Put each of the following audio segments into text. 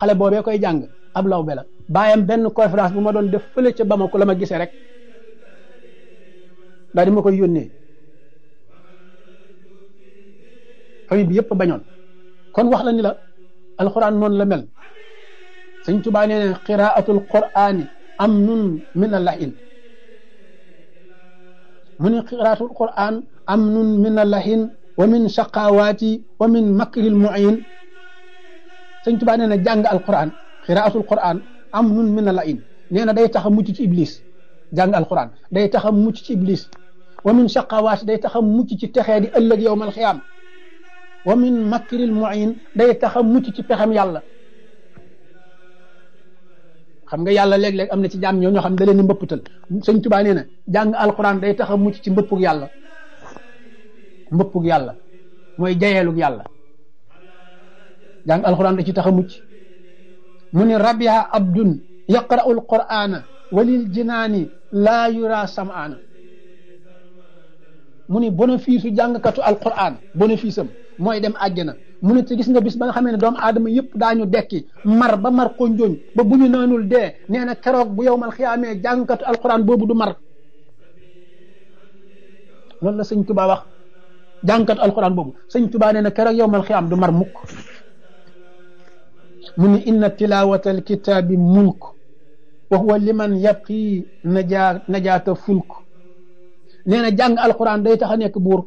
xale boobee koy jàng ab law be la bàyyam benn conférence bu ma doon def fële ca Bamako la ma gisee rek daal di ma koy yónnee famille bi yëpp bañoon kon wax la ni la alxuraan noonu la mel sëñ Tuubaa nee ne qiraatul qur'aani amnun min allahin mu ne qiraatul qur'aan amnun min allahin wa min shaqawaati wa min makril mu'in sëñ Tuubaa nee na jàng alquran qiraatul qur'aan amnun min allahin nee na day tax a mucc ci iblis jàng alquran day tax a mucc ci iblis wa min shaqawaati day tax a mucc ci texee di ëllëg yowmal xiyaam wa min makril mu'in day tax a mucc ci pexem yàlla xam nga yàlla léeg-léeg am na ci jaam ñoo ñoo xam ne da leen di mbëppatal sëñ Tuubaa nee na jàng alquran day tax a mucc ci mbëppug yàlla mbëppug yàlla mooy jayeelug yàlla jàng alquran da ci tax a mucc mu ni rabiha abdun yaqra'u alqur'ana walil jinaani laa yura sam'aana mu ni bénéfice u jàngkatu alquran bénéfice am mooy dem àjjana mu ne te gis nga bis ba nga xamee ne doomu aadama yëpp daañu dekki mar ba mar konjoñ ba bu ñu naanul dee nee na keroog bu yow mal xiyaamee jàngkatu alquran boobu du mar loolu la sëñ Tuba wax jàngkatu alquran boobu sëñ Tuba nee na keroog yow mal xiyaam du mar mukk mu ni inna tilawata alkitaabi mulk wa huwa liman yabqi najaa najaata fulk nee na jàng alquran day tax a nekk buur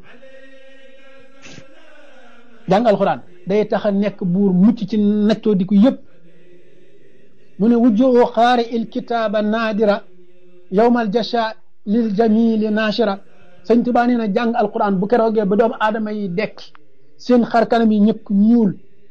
jàng alxuraan day tax a nekk buur mucc ci naccoo di ko yëpp mu ne wujjoo xaari il kitaaba naadira yowmal jasha lil jamili naashira sëñ Tuubaa nee na jàng alxuraan bu keroogee ba doomu aadama yi dekk seen xar kanam yi ñëkk ñuul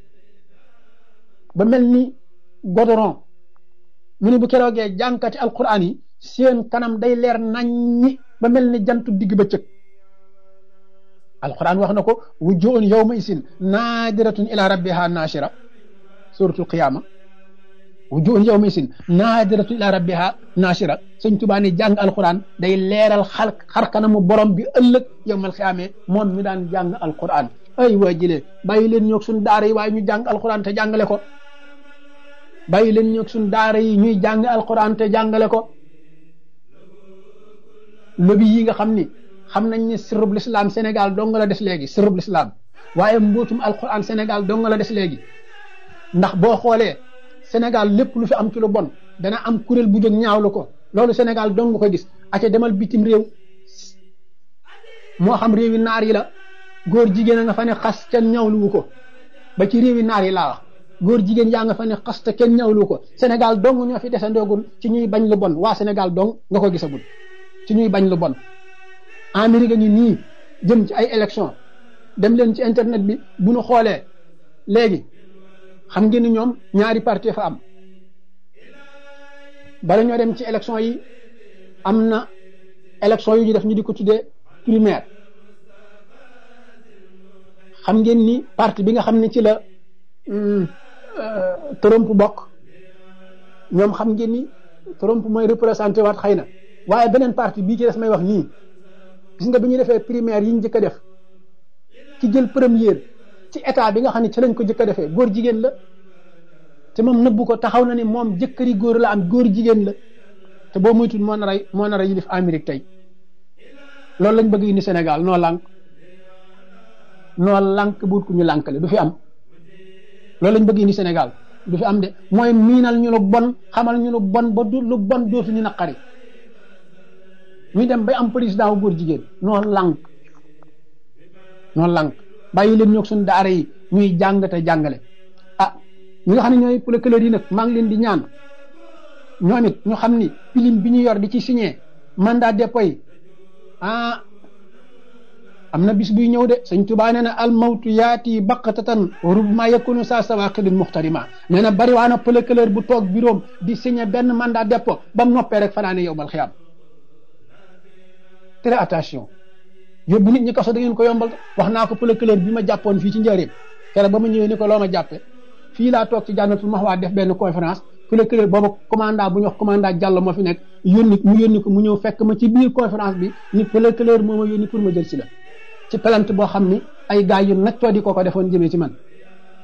ba mel ni godoron mu ne bu keroogee jàngkati alxuraan yi seen kanam day leer naññi ba mel ni jantu digg bëccëg alquran wax na ko wujjuun yawma isin naadiratun ila rabbiha naashira suratul qiyama wujjuun yawma isin naadiratun ila rabbiha naashira sëñ Tuubaa ne jàng alquran day leeral xar xar kanamu borom bi ëllëg yawmal qiyaame moom mi daan jàng alquran ay waa jëlee bàyyi leen ñoog suñ daara yi waaye ñu jàng alquran te jàngale ko bàyyi leen ñoog suñ daara yi ñuy jàng alquran te jàngale ko lobi yi nga xam ni xam nañ ne sirrub lislaam Sénégal dong la des léegi sirrub lislaam waaye mbootum alquran Sénégal dong la des léegi ndax boo xoolee Sénégal lépp lu fi am ci lu bon dana am kuréel bu jóg ñaawlu ko loolu Sénégal dong nga ko gis aca demal bitim réew moo xam réewi naar yi la góor jigéen a nga fa ne xas kenn ñaawluwu ko ba ci réewi naar yi laa wax góor jigéen yaa nga fa ne xas te kenn ñaawluwu ko Sénégal dong ñoo fi desandoogul ci ñuy bañ lu bon waa Sénégal dong nga ko gisagul ci ñuy bañ lu bon Amérique ngi nii jëm ci ay élection dem leen ci internet bi bu ñu xoolee léegi xam ngeen ni ñoom ñaari parti fa am bala ñoo dem ci élection yi am na élection yu ñu def ñu di ko tuddee primaire xam ngeen ni parti bi nga xam ne ci la Trump bokk ñoom xam ngeen ni Trump mooy représenté waat xëy na waaye beneen parti bii ci des may wax nii gis nga bi ñu defee primaire yi ñu njëkk a def ci jël première ci état bi nga xam ne ci lañ ko njëkk a defee góor jigéen la te moom nëbbu ko taxaw na ni moom jëkkëri góor la am góor jigéen la te boo moytuwul moo nar a moo nar a yilif Amérique tey loolu lañ bëgg indi Sénégal noo lànk noo lànk buut ku ñu lànkale du fi am loolu lañ bëgg indi Sénégal du fi am de mooy miinal ñu lu bon xamal ñu lu bon ba du lu bon dootu ñu naqari ñu dem bay am président wu góor jigéen noo lànk noo lànk bàyyi leen ñoog suñu daara yi ñuy jàng te jàngale ah ñi nga xam ne ñooy procureur yi nag maa ngi leen di ñaan ñoom it ñu xam ni pilim bi ñu yor di ci signé mandat dépôt yi ah am na bis buy ñëw de sëñ Tuubaa nee na al mawtu yaati baqatatan rubma yakunu saa sawaqidin muxtarima nee na bari waa na procureur bu toog bureau di signé benn mandat dépôt ba mu noppee rek fanaane yow mal xiyaam très attention yóbbu nit ñi kaso da ngeen ko yombal wax naa ko procureur bi ma jàppoon fii ci njëriñ keroog ba ma ñëwee ni ko loo ma jàppe fii laa toog ci jànnatul maxwaa def benn conférence procureur booba commandant bu ñu wax commandant Diallo moo fi nekk yónni mu yónni ko mu ñëw fekk ma ci biir conférence bi ni procureur moo ma yónni pour ma jël si la ci plainte boo xam ni ay gars yu naccoo di ko ko defoon jëmee ci man